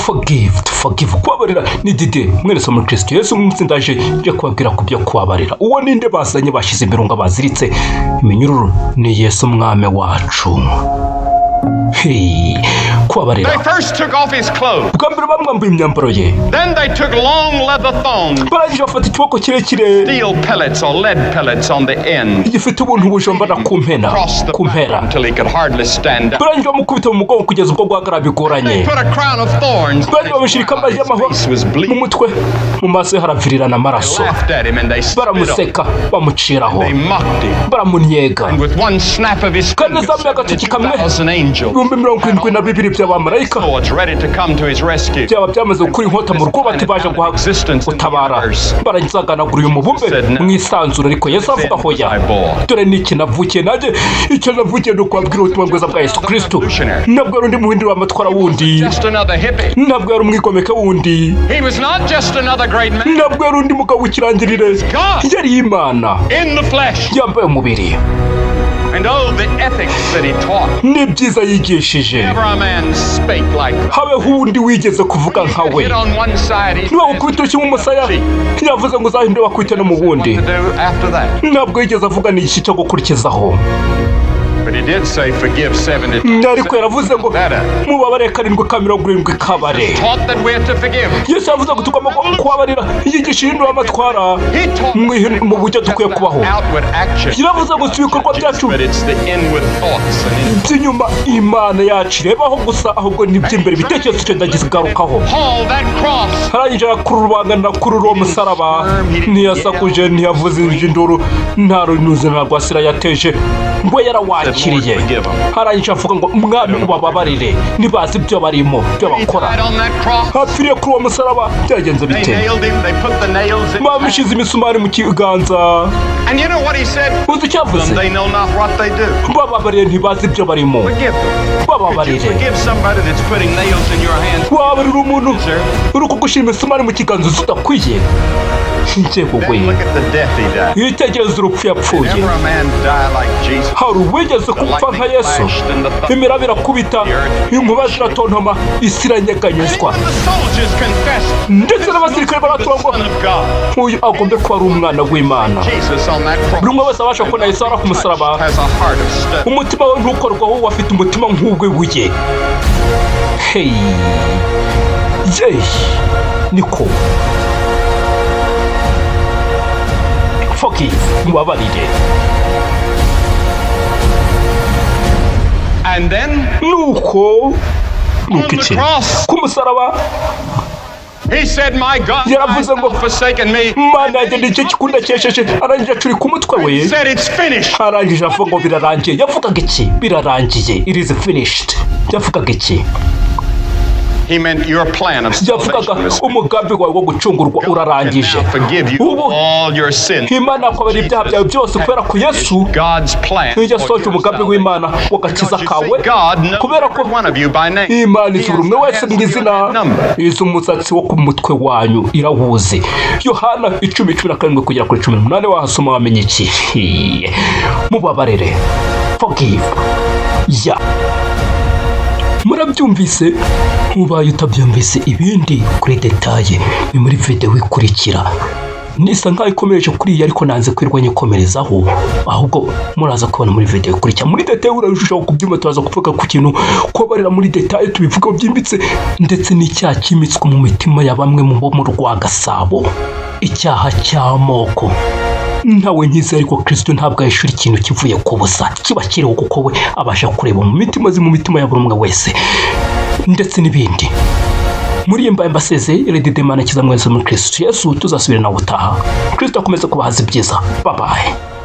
forgive to forgive kubabarira ni dide mweretse muri kristo yesu mwitsindaje njye kubabwira ku byo kubabarira uwo ninde bazanye bashyize imirunga baziritse iminyururu ni yesu umwami wacu Hey, kubabarira They first took off his clothes. bwa mbere bamwambuye imyambaro ye Then they took long leather thongs, barangije bafata ikiboko kirekire steel pellets or lead pellets on the end, gifite ubuntu bujombana ku mpera crossed the ku mpera back until he could hardly stand up. barangije bamukubita mu mugongo kugeza ubwo guhagarara bigoranye They put a crown of thorns. barangije bamushyira ikamba ry'amahoro His face was mu bleeding. mutwe mu maso ye haravirirana They amaraso laughed at him and they spit on him. baramuseka bamuciraho They mocked him. baramuniega And with one snap of his Kandi fingers, zamuye agatoki kamwe. 72,000 angels, ibihumbi mirongo irindwi na bibiri by'abamarayika swords ready to come to his rescue. byaba byamaze gukura inkota mu rwubati baje guhagutabara baragizaganagura uyu mubumbe mu isanzure ariko yesu avuga hoya dore ni iki navukiye nanjye icyo navukiye ni ukubabwira ubutumwa bwiza bwa yesu kirisito ntabwo yari undi muhindura amatwara wundi Just another hippie. ntabwo yari umwigomeke wundi He was not just another great man. ntabwo yari undi mugabo w'ikirangirire yari imana In the flesh. yambaye umubiri And oh, the ethics that he taught. n'ibyiza yigishije Never a man spake like that. habeho undi wigeze kuvuga nka we Hit on one side, he niba said, gukubita urushyi mu musaya yavuze ngo uzahinde bakubite no mu what wundi to do after that. ntabwo yigeze avuga ni iki cyo gukurikizaho But he did say, forgive 70. ariko yaravuze ngo mubabare karindwi ka mirongo irindwi kabare Taught that we're to forgive. yesu yavuze ngo tugomba ku- kubabarira yigisha ihindura amatwara He taught mu ihin- mu buryo just dukwiye that kubaho outward action. yaravuze ngo si ibikorwa byacu But it's the inward thoughts and in- by'inyuma imana yacu irebaho gusa ahubwo ni iby'imbere ibitekerezo tugenda kigarukaho Paul, that cross. arangije arakura urubanganira kuri uwo musaraba ntiyasakuje ntiyavuze induru nta runuzi nta rwasira yateje we yarawakiriye arangije avuga ngo mwami ubababarire ntibazi ibyo barimo ibyo He bakora died on that cross. hapfiriye kuri uwo musaraba byagenze They bite nailed him. They put the nails in. his bamushyize imisumari mu kiganza hand. And you know what he said? uzi icyo yavuze They know not what they do. bababariye ntibazi ibyo barimo Forgive them. Could you bababarire forgive somebody that's putting nails in your hands? wabarira umuntu Sir. uri kugushira imisumari mu kiganza uzi udakwiye Then nshyekogoye look at the death he died. iyo utegereza urupfu yapfuye Never a man die like Jesus. hari uwigeze kumva nka yesu imiraba irakubita inkuba ziratontoma isi iranyeganyezwa Even the soldiers confessed ndetse n'abasirikare the baratunga Son of God, nk'uyu agombe kuba ari umwana w'imana Jesus on that buri umwe cross, wese abasha kubona yesu ari ku musaraba has a heart of stone. umutima we ntukorwaho wowe afite umutima nk'uw'ibuye heyi yeyi niko fokive mubabarire And then nuko nuko on the iki cross, ku musaraba he said, My God, Yeah, why hast but- thou forsaken me? imana yanjye ni igice kundakesheje arangije acurika umutwe we He said, It's finished. arangije avuga ngo birarangiye yavugaga iki birarangiye it is finished yavugaga iki He meant your plan of yavugaga salvation was finished. umugambi wawe wo gucungurwa Can urarangije now forgive you ubu all your sins. imana yakwabarira ibyaha byawe byose kubera ko yesu God's plan. for ntijya asohoje your umugambi salvation. w'imana w'agakiza You kawe see, God knows kubera ko every one of you by name. imana He izi has buri umwe the wese mu hairs of izina your head numbered. izi umusatsi wo ku mutwe wanyu irawuzi yohana icumi cumi na karindwi kugera kuri cumi n'umunani wahasoma wamenya iki mubabarire fogive ya murabyumvise ubaye utabyumvise ibindi kuri detaye ni muri videwo ikurikira nisa nkaho ikomereje kuri iyi ariko nanze kwirwa nyikomerezaho ahubwo muraza kubona muri videwo ikurikira muri detaye urarushaho kubyumva turaza kuvuga ku kintu kubarira muri detaye tubivugaho byimbitse ndetse n'icyaha cyimitswe mu mitima ya bamwe mu bo mu rwa gasabo icyaha cy'amoko ntawe nkizi ariko kirisito ntabwo yahishura ikintu kivuye ku busa kiba kiriho kuko we abasha kureba mu mitima zi mu mitima ya buri umwe wese ndetse n'ibindi muri iyi mbamba seze redidemana kiza mwese muri kirisito yesu tuzasubire nawe utaha kirisito akomeze kubahaza ibyiza babaye